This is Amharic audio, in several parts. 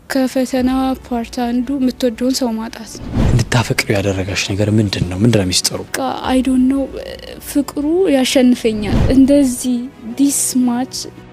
ከፈተና ፓርት አንዱ የምትወደውን ሰው ማጣት ነው። እንድታፈቅሪ ያደረጋሽ ነገር ምንድን ነው? ምንድን ነው ሚስጥሩ? አይዶን ነው ፍቅሩ ያሸንፈኛል። እንደዚህ ዲስ ማች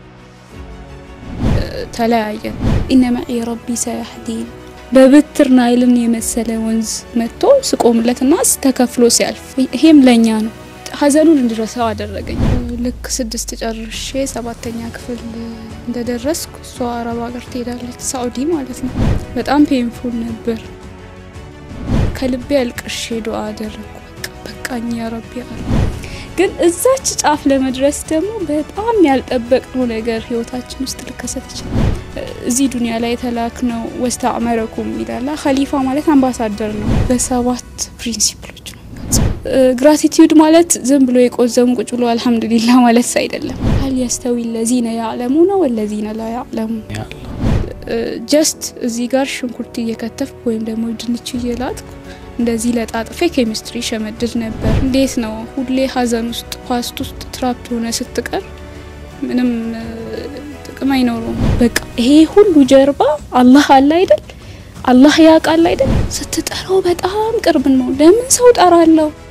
ተለያየን። ኢነ መዒ ረቢ ሰያህዲን በብትር ናይልን የመሰለ ወንዝ መጥቶ ስቆምለትና ተከፍሎ ሲያልፍ ይሄም ለእኛ ነው። ሀዘኑን እንድረሳው አደረገኝ። ልክ ስድስት ጨርሼ ሰባተኛ ክፍል እንደደረስኩ እሷ አረብ ሀገር ትሄዳለች፣ ሳኡዲ ማለት ነው። በጣም ፔንፉል ነበር። ከልቤ አልቅሼ ዱአ አደረግኩ። በቃኝ ያ ረቢ አለ። ግን እዛች ጫፍ ለመድረስ ደግሞ በጣም ያልጠበቅነው ነገር ህይወታችን ውስጥ ሊከሰት ይችላል። እዚህ ዱኒያ ላይ የተላክነው ወስተዕመረኩም ይላል። ኸሊፋ ማለት አምባሳደር ነው። በሰባት ፕሪንሲፕሎች ነው። ግራቲቲዩድ ማለት ዝም ብሎ የቆዘሙ ቁጭ ብሎ አልሐምዱሊላ ማለት አይደለም። ሀል የስተዊ ለዚነ ያዕለሙነ ወለዚነ ላ ያዕለሙ ጀስት እዚህ ጋር ሽንኩርት እየከተፍኩ ወይም ደግሞ ድንች እየላጥኩ እንደዚህ ለጣጥፌ ኬሚስትሪ ሸመድድ ነበር። እንዴት ነው ሁሌ ሀዘን ውስጥ ፓስት ውስጥ ትራፕድ ሆነ ስትቀር ምንም ጥቅም አይኖረውም። በቃ ይሄ ሁሉ ጀርባ አላህ አለ አይደል? አላህ ያውቃል አይደል? ስትጠራው በጣም ቅርብ ነው። ለምን ሰው ጠራለው?